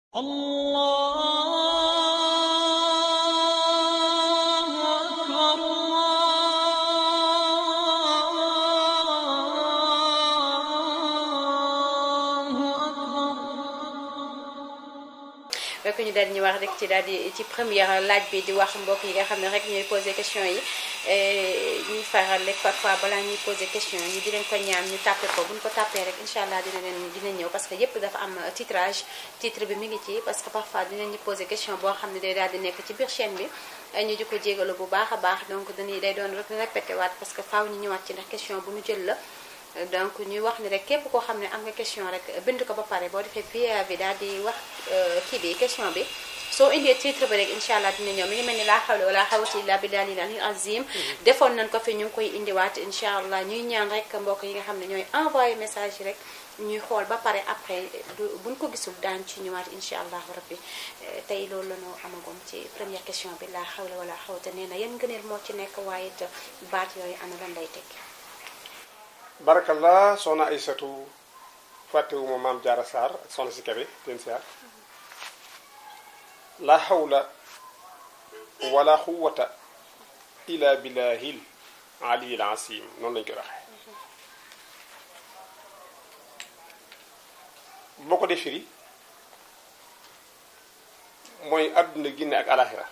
الله أكبر الله أكبر rek ñu daal ñu wax rek ci daal di ci première laaj bi di wax mbokk yi nga xam ne rek ñooy posé question yi ñuy faral rek parfois balaa ñuy posé question yi di leen ko ñaan ñu tàppe ko bu ñu ko tàppee rek incha allah dina leen dina ñëw parce que yépp dafa am titrage titre bi mi ngi ci parce que parfois dinañ ñu posé question boo xam ne day daal di nekk ci biir chaîne bi ñu di ko jégalu bu baax a baax donc dañuy day doon rek répété waat parce que faaw ñu ñëwaat ci ndax question bu ñu jël la donc ñuy wax ni rek képp koo xam ne am nga question rek bind ko ba pare boo defee PA bi daal di wax kii bi question bi soo indee titre bi rek incha allah dina ñëw mi ngi mel ni laa xawla wala xawata illa billahi al azim defoon nañ ko fi ñu ngi koy indiwaat incha allah ñuy ñaan rek mbokk yi nga xam ne ñooy envoyé message yi rek ñuy xool ba pare après du buñ ko gisul daan ci ñëwaat incha allah rabbi tey loolu la ñu amagoon ci première question bi laa xawla wala xawata nee na yan ngëneel moo ci nekk waaye it baat yooyu ana lan lay tekki barakallah soxna Aysatu fàttewuma maam jaara Sarr ak soxna si Kebe teen siyaar la hawla wala quwwata illa billahil aliyil asim noonu lañu koy waxee boo ko dee firi mooy àdduna ginne ak alaxira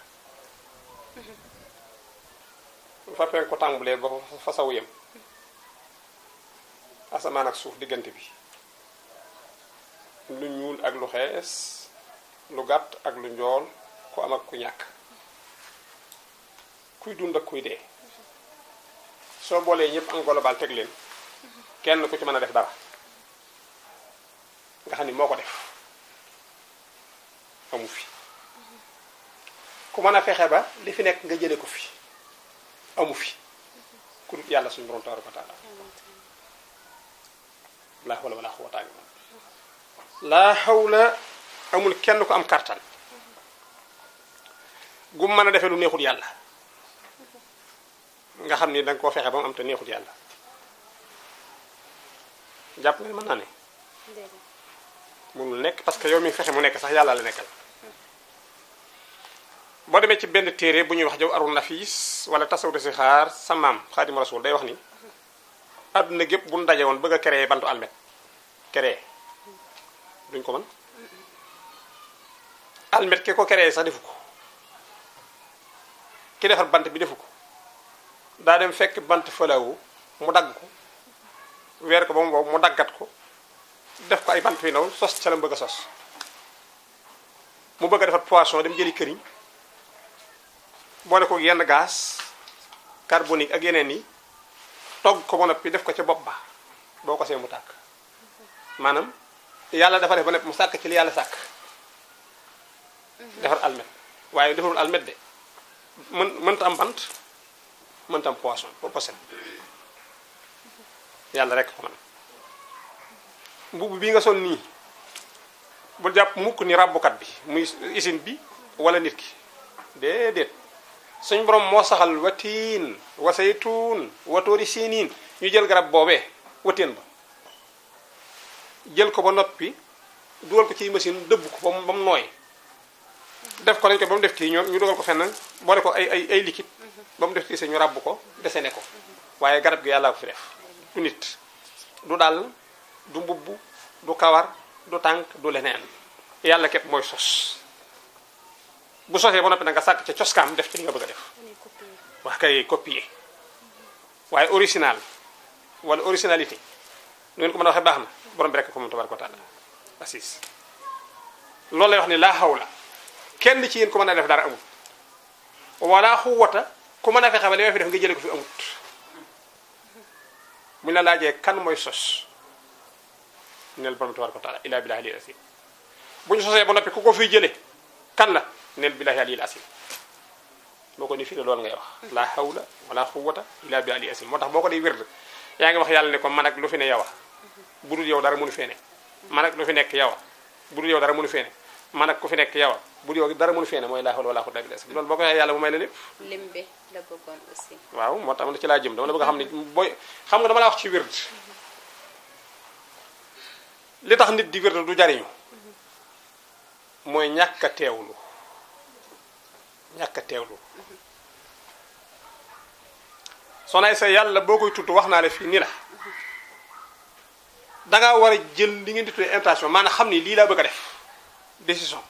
fa pen ko tàmbulee ba fa saw yem asamaan ak suuf diggante bi lu ñuul ak lu xees lu gàtt ak lu njool ku am ak ku ñàkk kuy dund ak kuy dee soo boolee ñëpp en global teg leen kenn ku ci mën a def dara nga xam ni moo ko def amu fi ku mën a fexe ba li fi nekk nga jële ko fi amu fi ku dul yàlla suñu borom tabaraka wa taala laa hawla wala quwwata illa billah laa hawla amul kenn ko am kartan gu mën a defee lu neexul yàlla nga xam ni danga koo fexe ba mu am te neexul yàlla jàpp nga ne mën naa ne mënul nekk parce que yow mi fexe mu nekk sax yàlla la nekkal boo demee ci benn téere bu ñuy wax jaw arul nafis wala tasawudu si xaar sa maam xaadimu rasul day wax ni àdduna gépp bu ñu daje woon bëgg a créer bantu almet créer duñ ko mën almet ki ko créer sax defu ko ki defar bant bi defu ko daa dem fekk bant fëlawu mu dagg ko weer ko ba mu boobu mu daggat ko def ko ay bant yu ndaw sos ca la mu bëgg a sos mu bëgg a defar poisson dem jëli këriñ boole ko yenn gaz carbonique ak yeneen yi togg ko ba noppi def ko ca bopp ba boo ko see mu tàkk maanaam yàlla dafa def ba noppi mu sàkk ci li yàlla sàkk defar almet waaye defarul almet de mën mënta am bant mënta am poisson poisson yàlla rek ko man mbubb bi nga sol nii bu jàpp mukk ni ràbbukat bi muy usine bi wala nit ki déedéet suñ borom moo saxal watiin wa saytuun wa toori siiniin ñu jël garab boobee wateen ba jël ko ba noppi dugal ko ci machine dëbb ko ba mu ba mu nooy def ko lañ ko ba mu def kii ñoom ñu dugal ko fenn boole ko ay ay ay liquide ba mu def kii ñu ràbb ko desene ko waaye garab gi yàlla ko fi def du nit du dàll du mbubb du kawar du tànk du leneen yàlla képp mooy sos bu sosee ba noppi nag nga sàkk ca coskaam def ci li nga bëgg a def wax kay copier waaye original wala originalité nu ngeen ko mën a waxee baax na borom bi rek ko moom tabaraka wa taala assis loolu lay wax ni laa hawla kenn ci yéen ku mën a def dara amut wala xuwata ku mën a fexe ba li ma fi def nga jële ko fi amut mu la laajee kan mooy sos neel borom tabaraka wa taala ila billahi alil asim bu ñu sosee ba noppi ku ko fiy jële kan la neel billahi alil asim boo ko ni firi loolu ngay wax la hawla wala quwwata illa billahi alil asim moo tax boo ko day wérd yaa ngi wax yàlla ne ko man ak lu fi ne yow a bu dul yow dara mënu fee ne man ak lu fi nekk yow a bu dul yow dara mënu fee ne man ak ku fi nekk yow a bu dul yow dara mënu fee ne mooy la hawla wala quwwata illa billahi loolu boo ko waxee yàlla mu may la lépp lim bi la bëggoon aussi waaw moo tax man ci laa jëm dama la bëgg a xam ne booy xam nga dama la wax ci wérd li tax nit di wérd du jariñu mooy ñàkk a teewlu ñàkk a teewlu soxna sa yàlla boo koy tudd wax naa la fii ni la danga war a jël li ngeen di tuddee intention maanaam xam ni lii laa bëgg a def décision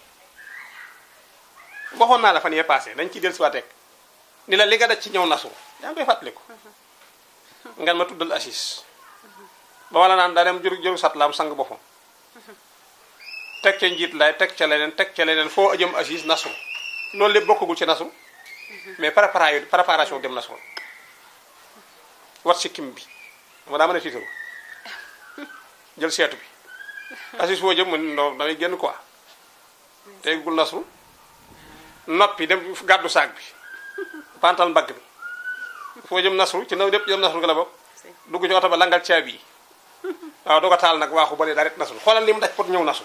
waxoon naa la fan yee passé dañ ciy dellusiwaat rek ni la li nga daj ci ñëw nasu yaa ngi koy fàttaliku ngeen ma tuddal assis ba wala naan daa dem jur juru sat laam sang boppam teg ca njiit lay teg ca leneen teg ca leneen foo jëm assis nasu loolu lépp bokkagul ci nasu mais préparation préparation dem nasu wat si kim bi ma daa mën a tiitaru jël seetu bi assis foo jëm man non damay génn quoi teggul nasu noppi dem gàddu saag bi pantal mbagg bi foo jëm nasu ci naw lépp jëm nasu nga la bokk dugg ci oto ba langal caabi yi waaw doo ko taal nag waaxu bale daa ret nasul xoolal li mu daj pour ñëw nasu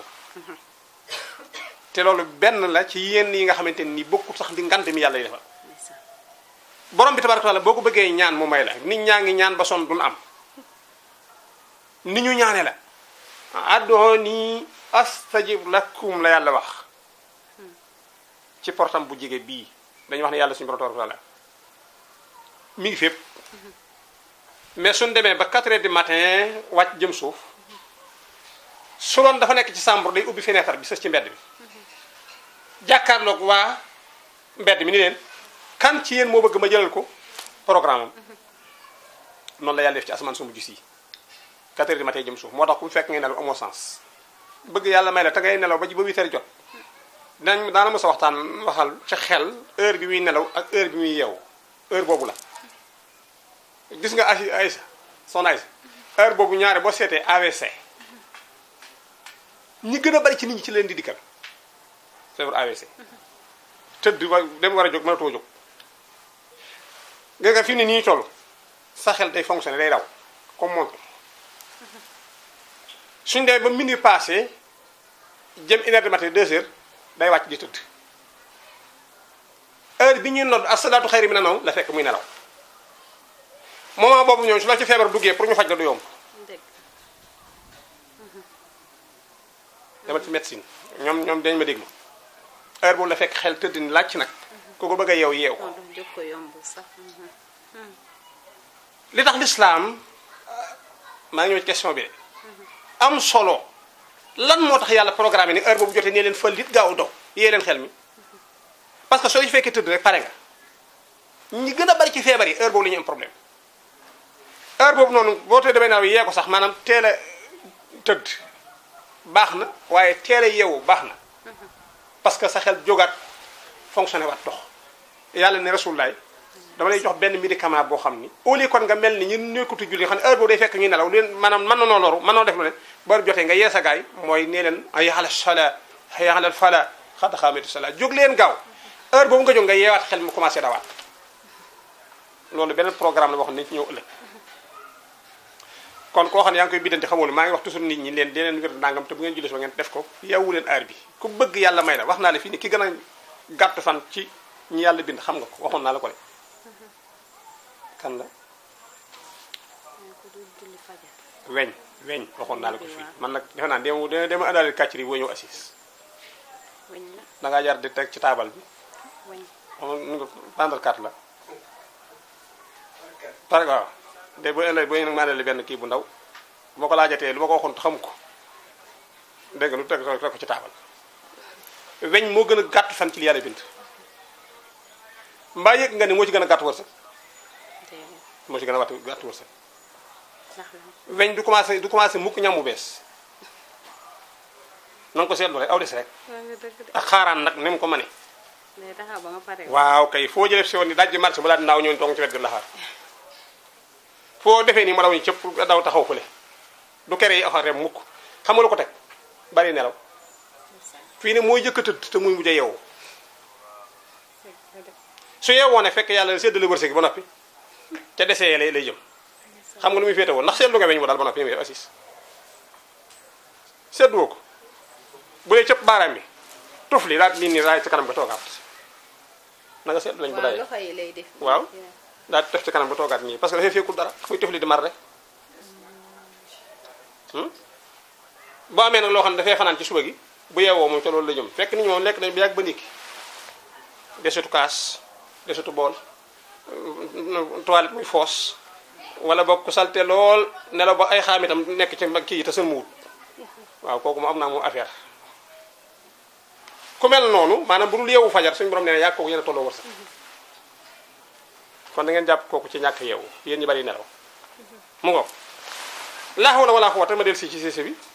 te loolu benn la ci yenn yi nga xamante ni bokkut sax di ngant mi yàlla yi defal borom bi tabaraka taala boo ko bëggee ñaan mu may la nit ñaa ngi ñaan ba son duñ am ni ñu ñaane la addooni astajib lakum la yàlla wax ci portam bu jege bii dañuy wax ne yàlla suñu borom tabaraka taala mi ngi fépp mais suñ demee ba 4 heures du matin wàcc jëm suuf su doon dafa nekk ci chambre day ubbi fenêtre bi sës ci mbedd bi jàkkaarloog waa mbedd mi ni leen kan ci yéen moo bëgg ma jëlal ko programme am noonu la yàlla def ci asamaan su mujj si 4 heures du matin jëm suuf moo tax ku fekk ngay nelaw amoo sens bëgg yàlla may la te ngay nelaw ba ji ba 8 heures jot dinañ daana mos a waxtaan waxal ci xel heure bi muy nelaw ak heure bi muy yeewu heure boobu la gis nga ay Aysa son Aysa heure boobu ñaare boo seetee AVC ñi gën a bari ci nit ñi ci leen di dikkal feebar AVC tëdd wa dem war a jóg mënatoo jóg nga nga fi ne nii toll sa xel day fonctionner day daw comme montre suñ demee ba minuit passé jëm une heure du matin deux heures day wàcc di tëdd heure bi ñuy nodd asalaatu xayri mi na naw la fekk muy nelaw moment boobu ñoom su la ci feebar duggee pour ñu faj la du yomb dëgg demal ci médecine ñoom ñoom dañ ma dégg ma heure boobu la fekk xel tëdd ni laaj nag ku ko bëgg a yeew yeew ko moo tax jóg ko yomb sax li tax lislaam maa ngi ñëw ci question bi de am solo lan moo tax yàlla programme ni heure boobu jotee nee leen fël lit gaaw dox yee leen xel mi parce que soo ci fekkee tëdd rek pare nga ñi gën a bari ci feebar yi heure boobu la ñu am problème heure boobu noonu boo tee demee naaw yee ko sax maanaam teel a tëdd baax na waaye teel a yeewu baax na parce que sa xel jógaat fonctionné waat dox yàlla ne rasulullaay dama lay jox benn médicament boo xam ni au lieu kon nga mel ni ñun nekkutu julli nga xam ne heure boobu day fekk ñuy nelaw leen maanaam mën na noo loru mën noo def lu ne ba jotee nga yee sa gaay mooy nee leen ay ala sala ay ala fala xad xaamatu sala jóg leen gaaw heure boobu nga jóg nga yeewaat xel mu commencé dawaat loolu beneen programme la boo xam ne nañ ci ñëw ëllëg kon koo xam ne yaa ngi koy biddante xamul maa ngi wax toujours nit ñi leen di leen wér nangam te bu ngeen julli so ngeen def ko yeewu leen heure bi ku bëgg yàlla may la wax naa la fii ni ki gën a gàtt fan ci ñi yàlla bind xam nga ko waxoon naa la ko de kan la yaa ko dul julli fajar weñ weñ waxoon naa la ko fii man nag defe naa dem dema indaale kàccir yi boo ñëw assis weñ la da ngaa jar di teg ci taabal bi weñ xam nu nga bandal carte la pare waaw de bu ëllëg boo nag maa ne benn kii bu ndaw bu ma ko laajatee lu ma ko waxoon xam ko dégg nga lu teg teg ko ci taabal weñ moo gën a gàtt fan ci li yàlla bind mbaa yëg nga ni moo ci gën a gàtt wërsëg déedéet moo ci gën a gàtt gàtt wërsëg ndax la weñ du commencé du commencé mukk ñam bu bees na nga ko seetlu rek aw des rek waa nga dëgg de ak xaaraan nag ni mu ko mënee day taxaw ba nga pare waaw kay foo jëlee si woon ni dajji marché bu laa naaw ñëw toog ci wet gi la xaar foo defee nii ma daw ni cëpp daw taxaw fële du kere yi axarem mukk xam nga lu ko teg bari nelaw fii ne mooy jëkk a tëdd te muy mujj a yeewu su yeewoo ne fekk yàlla séddale wërsëg gi ba noppi ca desee lay lay jëm xam nga lu muy féete woon ndax seetlu nga weñ mu daal ba noppi muy def assis seetluwoo ko bu dee cëpp baaraam bi tuf li daal lii nii raay ci kanam nga toogaat na nga seetlu lañ bu waaw daye loxo yi lay def waaw daal di def ci kanam ba toogaat nii parce que dafay fekkul dara muy tëfli di mar rek boo amee nag loo xam ne dafay fanaan ci suba gi bu yeewoo moom ca loolu la jëm fekk nit ñi moom lekk nañ bi yàgg ba ndikki desutu kaas desutu bool toilette muy foos wala boog ku salte lool nelaw ba ay xaam itam nekk ci kii yi te sën mu wut waaw kooku mu am naa moom affaire ku mel noonu maanaam bu dul yeewu fajar suñu borom nee na yàgg kooku yéen a tolloo wërsëg kon da ngeen jàpp kooku ci ñàkk yeewu yéen ñi bari nelaw mu ngoog laa hawla wala quwwata ma del si ci séese bi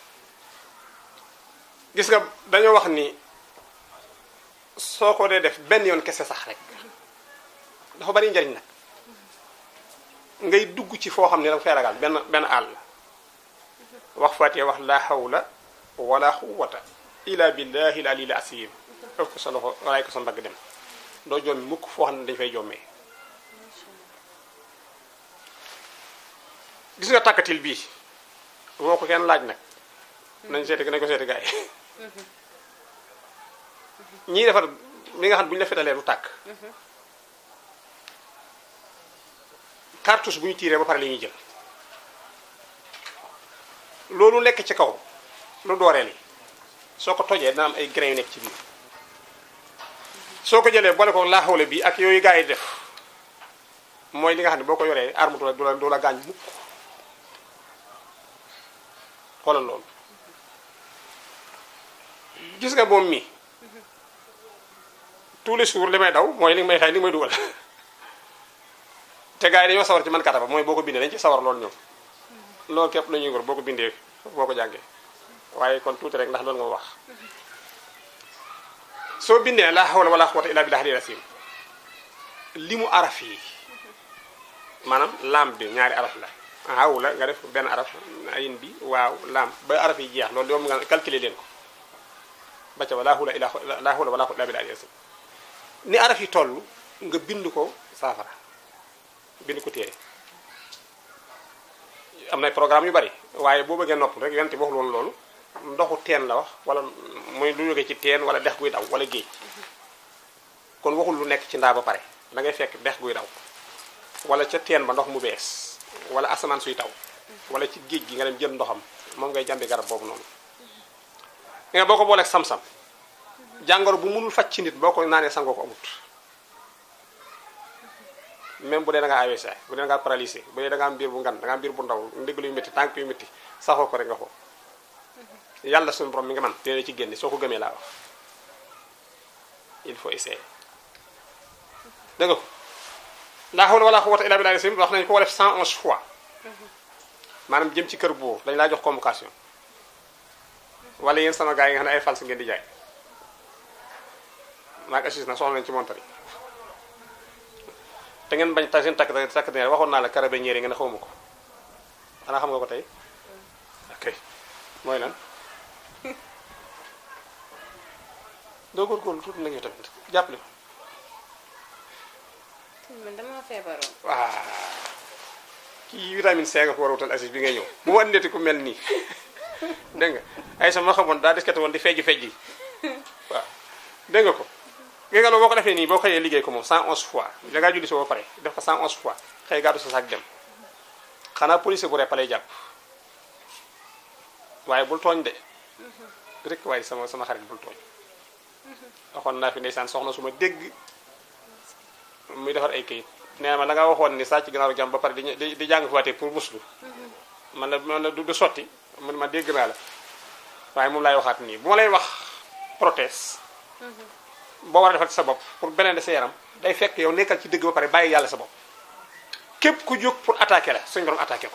gis nga dañoo wax ni soo ko dee def benn yoon kese sax rek dafa bari njariñ nag ngay dugg ci foo xam ne danga fay ragal benn benn àll wax fàttee wax laa hawla wala quwwata illa billahi al aliyyil azim ëf ko sa loxo walaay ko sa mbagg dem doo joom mukk foo xam ne dañu fay jommee gis nga tàkkatil bii moo ko kenn laaj nag nañ seeti nañ ko seeti gars yi ñii defar li nga xam ne bu ñu la fetalee du tàkk cartouche bu ñu tiiree ba pare li ñuy jël loolu nekk ci kaw lu dooreel yi soo ko tojee dina am ay grain yu nekk ci biir soo ko jëlee boole ko laaxawle bi ak yooyu gars yi def mooy li nga xam ne boo ko yoree arme du la du la du la gaañ mukk xoolal loolu gis nga moom mi tous les jours li may daw mooy li may xëy li may dugal te gars yi dañoo sawar ci man kataba mooy boo ko bindee dañ ci sawar loolu ñoom loolu képp la ñuy gor boo ko bindee boo ko jàngee waaye kon tuuti rek ndax loolu nga wax soo bindee laa hawla wala quwwata illa billahi al-azim li mu araf yi maanaam laam bi ñaari araf la hawla nga def benn araf ayin bi waaw laam ba araf yi jeex loolu yow nga calculer leen ko ba ca laa hawla illa laa hawla wala quwwata illa billahi al-azim ni araf yi toll nga bind ko saafara bind ko téere am na programme yu bari waaye boo bëggee nopp rek yonte waxul woon loolu ndoxu teen la wax wala muy lu jóge ci teen wala dex guy daw wala géej kon waxul lu nekk ci ndaa ba pare da ngay fekk dex guy daw wala ca teen ba ndox mu bees wala asamaan suy taw wala ci géej gi nga dem jël ndoxam moom ngay jàmbi garab boobu noonu nga boo ko booleeg sam-sam jàngoro bu mënul faj ci nit boo ko naanee sangoo ko amut même bu dee da nga AVC bu dee da nga paralysé bu dee da nga am biir bu ngan da nga am biir bu ndaw ndigg luy métti tànk yu métti saxoo ko rek nga ko yàlla suñu borom mi nga man dina ci génne soo ko gëmee laa wax il faut essayer dégg nga ko laa hawla wala quwwata illa billahi wax nañu ko ko def 111 fois maanaam jëm ci kër boobu dañ laa jox convocation wala yéen sama gars yi nga xam ne ay fals ngeen di jaay maag assis na soxla nañu ci montar yi te ngeen bañ ta seen takk takk ne waxoon naa la carabinieri nga ne xawma ko xanaa xam nga ko tey ok mooy lan doo góorgóorlu tuuti nag yow tamit jàppale ko man dama feebaroon. waaw kii vitamine C nga ko war a wutal assis bi ngay ñëw bu ma andeti ku mel nii dégg nga ay sama xamoon daa diskate woon di fejji fejji waaw dégg nga ko gi nga loolu boo ko defee nii boo xëyee liggéey ko moom 111 fois da ngaa julli si ba pare def ko 111 fois xëy gàddu sa saak dem xanaa police bu repp lay jàpp waaye bul tooñ de rek waaye sama sama xarit bul tooñ waxoon naa fi ndeysaan soxna su ma dégg muy defar ay kayit nee ma da nga waxoon ni sàcc gannaaw jàmm ba pare di di jàng faatee pour muslu man la man la du sotti man ma dégg naa la waaye moom laay waxaat nii bu ma lay wax prothèse boo war a defal ci sa bopp pour beneen de sa yaram day fekk yow nekkal ci dëgg ba pare bàyyi yàlla sa bopp képp ku jóg pour attaquer la suñu borom attaquer ko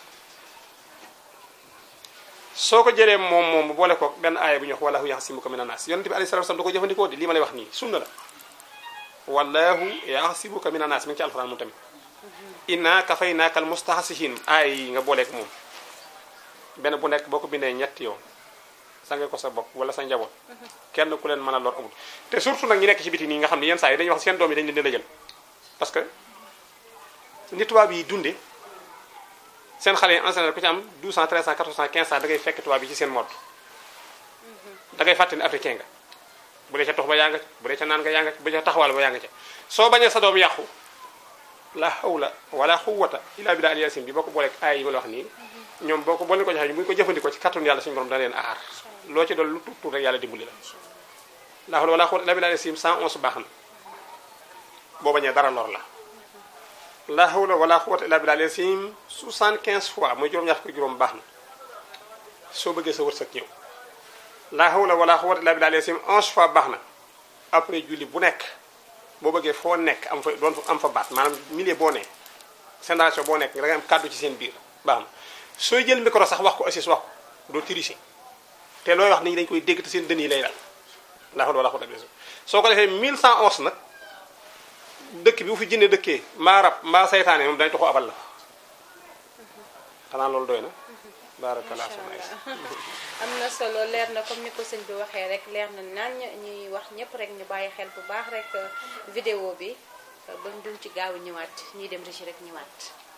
soo ko jëlee moom moom bu boole ko benn aaya bu ñu wax wallahu yaxsimuka mina naas yonent bi alayhi salaatu wasallam da ko jëfandikoo di lii ma lay wax nii sunna la wallahu yaxsimuka mina naas mi ngi ci alxuraan moom tamit inna kafaynaakal mustahsihin aaya yi nga booleek moom benn bu nekk boo ko bindee ñetti yoon sange ko sa bopp wala sa njaboot kenn ku leen mën a lor amul te surtout nag ñi nekk ci biti nii nga xam ne yenn saa yi dañuy wax seen doom yi dañ leen di la jël parce que ni tubaab yi dunde seen xale yi en général ku ci am 12 ans 13 ans 14 ans 15 ans da ngay fekk tubaab yi ci seen mode da ngay fàtte ni africain nga bu dee ca tox ba yaa nga bu dee ca naan nga yaa nga bu dee ca taxawal ba yaa nga ca soo bañee sa doom yàqu la hawla wala quwwata illa billahi al-yasin bi boo ko booleeg aay yi ma la wax nii ñoom boo ko boo leen ko joxee bu ñu ko jëfandikoo ci kattanu yàlla suñu borom dana leen aar loo ci doon lu tuut tuut rek yàlla dimbali la laa hawla wala quwwata illa billahi sim 111 baax na boo bañee dara lor la laa hawla wala quwwata illa billahi sim 75 fois muy juróom-ñaar ko juróom baax na soo bëggee sa wërsëg ñëw laa hawla wala quwwata illa billahi sim 11 fois baax na après julli bu nekk boo bëggee foo nekk am fa doon am fa baat maanaam milieu boo ne génération boo nekk da ngay am kàddu ci seen biir baax na sooy jël micro sax wax ko assis wax ko doo tricher te looy wax nit ñi dañu koy dégg te seen dën yi lay dal laa hawla wala quwwata illa billah soo ko defee 1111 nag dëkk bi bu fi jinne dëkkee mbaa rab mbaa saytaane moom dañ toxu abal la xanaa loolu doy na barakallah soxna Aïssa am na solo leer na comme ni ko sëñ bi waxee rek leer na naan ñuy wax ñëpp rek ñu bàyyi xel bu baax rek vidéo bi ba duñ ci gaaw ñëwaat ñuy dem rëcc rek ñëwaat